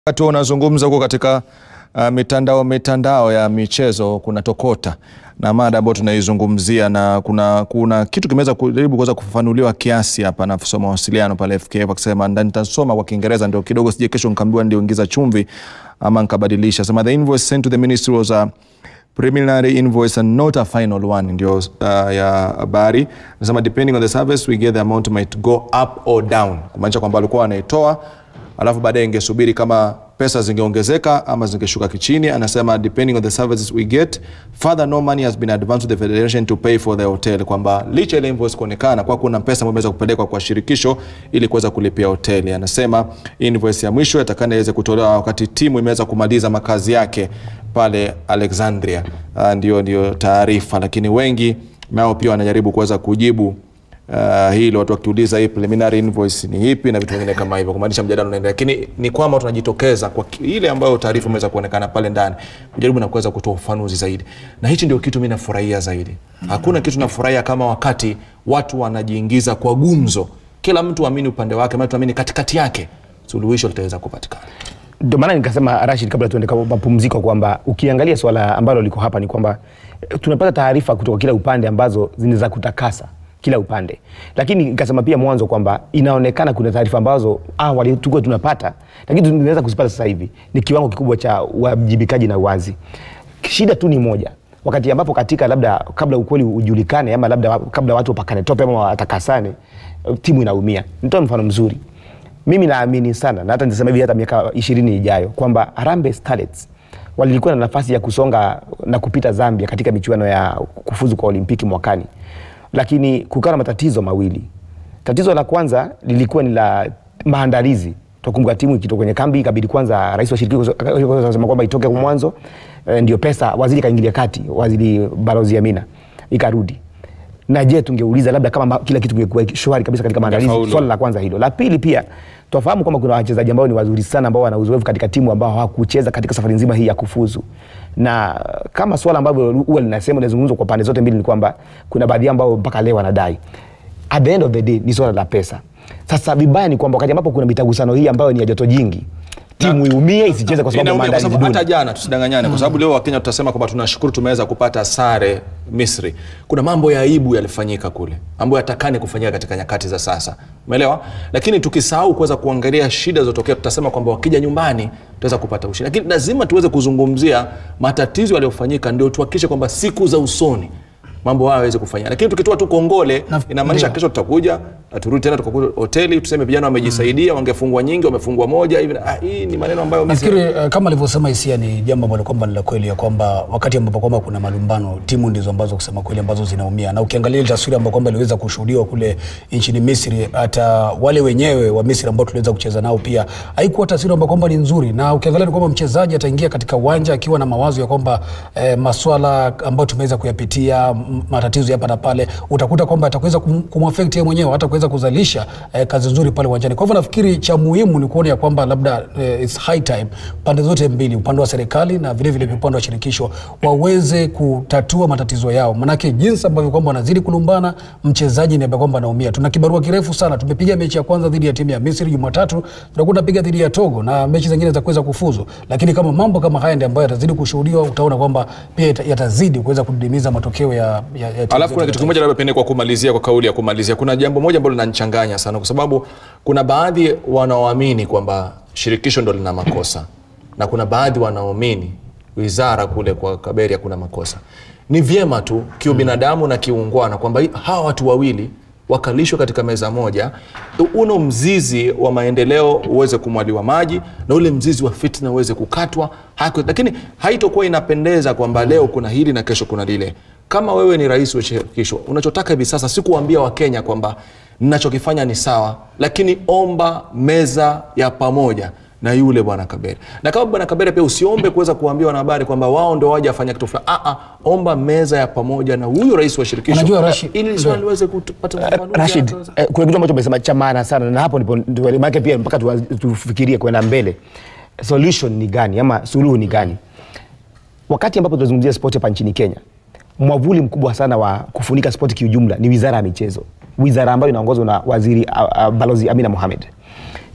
Wakati unazungumza huko katika uh, mitandao mitandao ya michezo kuna tokota na mada ambayo tunaizungumzia na kuna, kuna kitu kimeweza kujaribu kuweza kufafanuliwa kiasi hapa na afisa mawasiliano pale FKF akisema, na nitasoma kwa Kiingereza ndio kidogo sije kesho nikaambiwa ndio ingiza chumvi ama nikabadilisha. Sema the invoice sent to the ministry was a preliminary invoice and not a final one, ndio uh, ya habari. Nasema depending on the service we get the amount might go up or down, kumaanisha kwamba walikuwa wanaitoa alafu baadaye ingesubiri kama pesa zingeongezeka ama zingeshuka kichini. Anasema depending on the services we get further no money has been advanced to the federation to pay for the hotel, kwamba licha ile invoice kuonekana kwa kuna pesa ambayo imeweza kupelekwa kwa shirikisho ili kuweza kulipia hoteli. Anasema invoice ya mwisho itakana iweze kutolewa wakati timu imeweza kumaliza makazi yake pale Alexandria. Uh, ndio ndio taarifa, lakini wengi nao pia wanajaribu kuweza kujibu Uh, hilo watu wakiuliza hii preliminary invoice ni ipi na vitu vingine kama hivyo, kumaanisha mjadala unaendelea, lakini ni kwamba tunajitokeza kwa ile ambayo taarifa imeweza kuonekana pale ndani kujaribu na kuweza kutoa ufanuzi zaidi, na hichi ndio kitu mimi nafurahia zaidi. Hakuna kitu nafurahia kama wakati watu wanajiingiza kwa gumzo, kila mtu aamini upande wake, maana tuamini katikati yake suluhisho litaweza kupatikana. Ndio maana nikasema Rashid, kabla tuende kwa mapumziko, kwamba ukiangalia swala ambalo liko hapa ni kwamba eh, tunapata taarifa kutoka kila upande ambazo zinaweza kutakasa kila upande, lakini nikasema pia mwanzo kwamba inaonekana kuna taarifa ambazo awali tulikuwa tunapata, lakini tunaweza kuzipata sasa hivi ni kiwango kikubwa cha uwajibikaji na uwazi. Shida tu ni moja, wakati ambapo katika labda kabla ukweli ujulikane ama labda kabla watu wapakane tope ama watakasane, timu inaumia. Nitoe mfano mzuri, mimi naamini sana na hata nisema hivi hata miaka ishirini ijayo kwamba Harambee Starlets walikuwa na nafasi ya kusonga na kupita Zambia katika michuano ya kufuzu kwa Olimpiki mwakani lakini kukawa na matatizo mawili. Tatizo la kwanza lilikuwa ni la maandalizi. Tukumbuka timu ikitoka kwenye kambi, ikabidi kwanza rais wa shirikisho akasema kwamba itoke kwa mwanzo, e, ndio pesa, waziri kaingilia kati, waziri Balozi Amina ikarudi. Na je, tungeuliza labda kama kila kitu kingekuwa shwari kabisa katika maandalizi. Ingefaulu. Swala la kwanza hilo. La pili pia tufahamu kwamba kuna wachezaji ambao ni wazuri sana ambao wana uzoefu katika timu ambao hawakucheza katika safari nzima hii ya kufuzu. Na kama swala ambavyo huwa linasema linazungumzwa kwa pande zote mbili ni kwamba kuna baadhi yao ambao mpaka leo wanadai. At the end of the day ni swala la pesa. Sasa vibaya ni kwamba wakati ambapo kuna mitagusano hii ambayo ni ya joto jingi, timu iumie isicheze kwa sababu ya Inaumia kwa maandalizi sababu hata duni. jana tusidanganyane, kwa sababu leo Wakenya tutasema kwamba tunashukuru tumeweza kupata sare Misri. Kuna mambo ya aibu yalifanyika kule ambayo yatakani kufanyika katika nyakati za sasa, umeelewa? Lakini tukisahau kuweza kuangalia shida zilizotokea, tutasema kwamba wakija nyumbani tutaweza kupata ushindi, lakini lazima tuweze kuzungumzia matatizo yaliyofanyika, ndio tuhakikishe kwamba siku za usoni mambo hayo yaweze kufanyika. Lakini tukitoa tu kongole, Na- inamaanisha ndio. kesho tutakuja na turudi tena tukakuta hoteli tuseme vijana wamejisaidia, wangefungwa nyingi, wamefungwa moja hivi. Ah, hii ni maneno ambayo mimi Nafikiri uh, kama alivyosema Hisia ni jambo ambalo kwamba ni la kweli ya kwamba wakati ambapo kwamba kuna malumbano, timu ndizo ambazo kusema kweli ambazo zinaumia, na ukiangalia ile taswira ambayo kwamba iliweza kushuhudiwa kule nchini Misri, hata wale wenyewe wa Misri ambao tuliweza kucheza nao pia haikuwa taswira ambayo kwamba ni nzuri, na ukiangalia ni kwamba mchezaji ataingia katika uwanja akiwa na mawazo ya kwamba eh, maswala ambayo tumeweza kuyapitia, m- matatizo hapa na pale, utakuta kwamba atakuweza kum- kumwafect yeye mwenyewe, hata kuweza kuzalisha eh, kazi nzuri pale uwanjani. Kwa hivyo nafikiri cha muhimu ni kuona ya kwamba labda eh, it's high time pande zote mbili, upande wa serikali na vile vile upande wa shirikisho waweze kutatua matatizo yao, manake jinsi ambavyo kwamba wanazidi kulumbana, mchezaji ni ambaye kwamba anaumia. Tuna kibarua kirefu sana. Tumepiga mechi ya kwanza dhidi ya timu ya Misri Jumatatu, tutakuwa tunapiga dhidi ya Togo na mechi zingine za kuweza kufuzu, lakini kama mambo kama haya ndio ambayo yatazidi kushuhudiwa, utaona kwamba pia yata- yatazidi kuweza kudidimiza matokeo ya, ya, ya timu Alafu zetu kuna za kitu kimoja labda pengine kwa kumalizia, kwa kauli ya kumalizia, kuna jambo moja ambalo linanichanganya sana, kwa sababu kuna baadhi wanaoamini kwamba shirikisho ndo lina makosa na kuna baadhi wanaoamini wizara kule kwa Kaberia kuna makosa. Ni vyema tu kiubinadamu na kiungwana kwamba hii- hawa watu wawili wakalishwe katika meza moja, uno mzizi wa maendeleo uweze kumwaliwa maji na ule mzizi wa fitna uweze kukatwa haki, lakini haitokuwa inapendeza kwamba leo kuna hili na kesho kuna lile. Kama wewe ni rais wa shirikisho, unachotaka hivi sasa si kuambia Wakenya kwamba ninachokifanya ni sawa, lakini omba meza ya pamoja na yule bwana Kabere, na kama bwana Kabere pia usiombe kuweza kuambia wanahabari kwamba wao ndo waje afanya kitu fulani. Ah, ah, omba meza ya pamoja na huyo rais wa shirikisho Unajua, Rashid, ili swali liweze kupata ufafanuzi Rashid, haraka. eh, kuna kitu ambacho umesema cha maana sana, na hapo ndipo ndio maana pia mpaka tuwa- tufikirie kwenda mbele, solution ni gani ama suluhu ni gani? Wakati ambapo tunazungumzia sport hapa nchini Kenya, mwavuli mkubwa sana wa kufunika sport kiujumla ni wizara ya michezo, wizara ambayo inaongozwa na waziri uh, uh, balozi Amina Mohamed.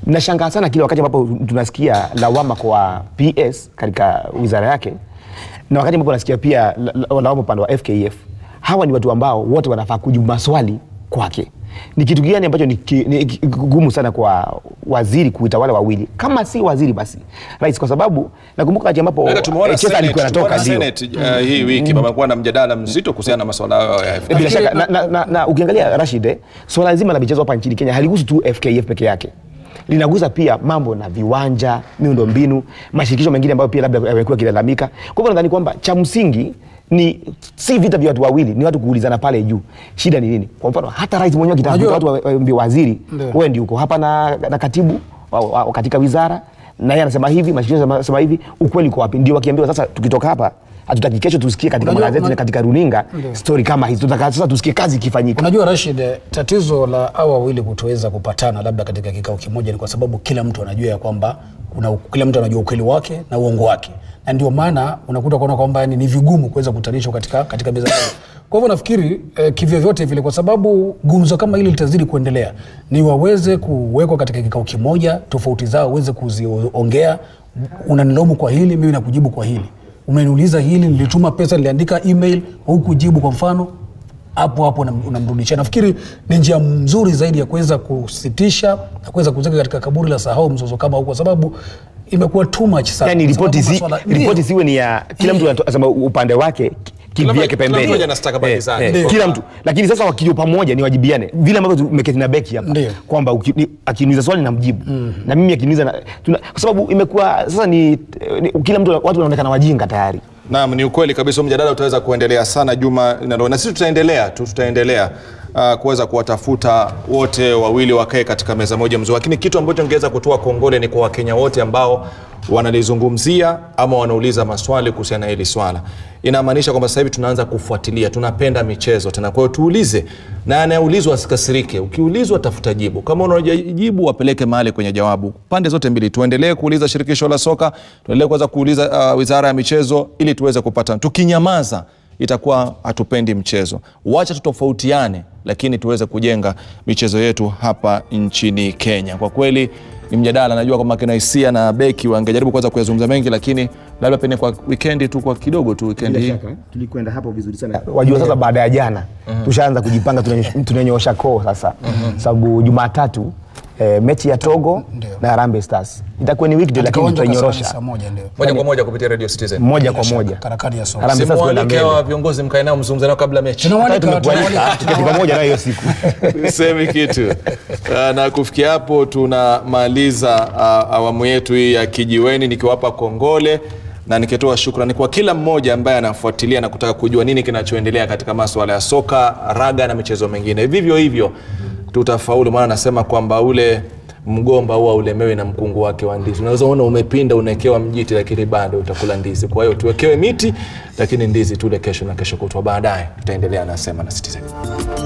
Nashangaa sana kile wakati ambapo tunasikia lawama kwa PS katika wizara yake na wakati ambapo nasikia pia la- la- lawama upande wa FKF. Hawa ni watu ambao wote wanafaa kujibu maswali kwake. Ni kitu gani ambacho ni ki- ni ki- gumu sana kwa waziri kuita wale wawili, kama si waziri basi rais, kwa sababu nakumbuka wakati ambapo Maana tumeona eh, Chesa Senate- alikuwa anatoka tumeona ndio Senate, uh, hii wiki pamekuwa na mjadala mzito kuhusiana na masuala hayo ya FKF. bila shaka na, na, na, na ukiangalia Rashid, eh, swala zima la michezo hapa nchini Kenya haligusi tu FKF peke yake, linagusa pia mambo na viwanja, miundo mbinu, mashirikisho mengine ambayo pia labda yamekuwa yakilalamika. Kwa hivyo nadhani kwamba cha msingi ni si vita vya watu wawili, ni watu kuulizana pale juu, shida ni nini? Kwa mfano hata rais mwenyewe akitafuta Unajua- watu wa- waambie waziri, Ndio. wewe ndio uko hapa na, na katibu wa, wa, wa, katika wizara na yeye anasema hivi, mashirikisho yanasema hivi, ukweli uko wapi? Ndio wakiambiwa sasa, tukitoka hapa hatutaki kesho tusikie katika Unajua- magazeti na unajua- katika runinga Ndio. stori kama hizi, tutaka sasa tusikie kazi ikifanyika. Unajua Rashid, eh, tatizo la hawa wawili kutoweza kupatana labda katika kikao kimoja ni kwa sababu kila mtu anajua ya kwamba kuna, kila mtu anajua ukweli wake na uongo wake, na ndio maana unakuta kuona kwamba yani ni vigumu kuweza kutanishwa katika, katika meza moja. Kwa hivyo nafikiri eh, kivyovyote vile, kwa sababu gumzo kama hili litazidi kuendelea, ni waweze kuwekwa katika kikao kimoja, tofauti zao waweze kuziongea. Unanilaumu kwa hili, mimi nakujibu kwa hili. Umeniuliza hili, nilituma pesa, niliandika email, hukujibu kwa mfano hapo hapo unam- unamrudishia. Nafikiri ni njia nzuri zaidi ya kuweza kusitisha na kuweza kuweka katika kaburi la sahau mzozo kama huu, kwa sababu imekuwa too much sana. yani Kwa ripoti sababu si, maswala- ripoti Ndio. siwe ni ya kila mtu anatoa- anasema upande wake ki- Kila kivyake mmoja- kila pembeni mmoja ana stakabadhi zake. Ndio. kila mtu lakini sasa wakija pamoja ni wajibiane vile ambavyo tumeketi na beki hapa Ndio. kwamba uki- ni- akiniuliza swali namjibu na mimi akiniuliza na- tuna- kwa sababu imekuwa sasa ni, ni kila mtu watu wanaonekana wajinga tayari Naam, ni ukweli kabisa. Huu Mjadala utaweza kuendelea sana juma linalo, na sisi tutaendelea tu, tutaendelea uh, kuweza kuwatafuta wote wawili wakae katika meza moja mzuri, lakini kitu ambacho ningeweza kutoa kongole ni kwa Wakenya wote ambao wanalizungumzia ama wanauliza maswali kuhusiana na hili swala. Inamaanisha kwamba sasa hivi tunaanza kufuatilia, tunapenda michezo tena. Kwa hiyo tuulize, na anayeulizwa asikasirike. Ukiulizwa tafuta jibu, kama unajibu wapeleke mahali kwenye jawabu. Pande zote mbili, tuendelee kuuliza shirikisho la soka, tuendelee kuweza kuuliza uh, wizara ya michezo ili tuweze kupata. Tukinyamaza itakuwa hatupendi mchezo. Wacha tutofautiane, lakini tuweze kujenga michezo yetu hapa nchini Kenya. Kwa kweli ni mjadala, najua kwamba kina hisia na beki wangejaribu kuweza kuyazungumza mengi, lakini labda pengine kwa wikendi tu, kwa kidogo tu wikendi hii tulikwenda hapo vizuri sana wajua sasa baada ya jana tushaanza kujipanga tunanyo- tunanyoosha koo sasa sababu jumatatu eh, mechi ya togo na Harambee stars itakuwa ni weekday Katika lakini uwanja wa Kasarani tutainyorosha saa moja ndio. moja kwa moja kupitia Radio Citizen. moja Bila kwa shaka, moja karakani ya soka. Harambee Stars kwenda Simualike mbele. hawa viongozi mkae nao mzungumze nao kabla mechi. Tunawaalika, Hata tumekualika tunawaalika, tuketi pamoja nayo hiyo siku semi kitu Ah, na kufikia hapo tunamaliza ah, awamu yetu hii ya kijiweni nikiwapa kongole na nikitoa shukrani kwa kila mmoja ambaye anafuatilia na kutaka kujua nini kinachoendelea katika maswala ya soka raga na michezo mingine vivyo hivyo tutafaulu maana anasema kwamba ule mgomba huwa ulemewi na mkungu wake wa ndizi unaweza ona umepinda unawekewa mjiti lakini bado utakula ndizi kwa hiyo tuwekewe miti lakini ndizi tule kesho na kesho kutwa baadaye tutaendelea nasema na Citizen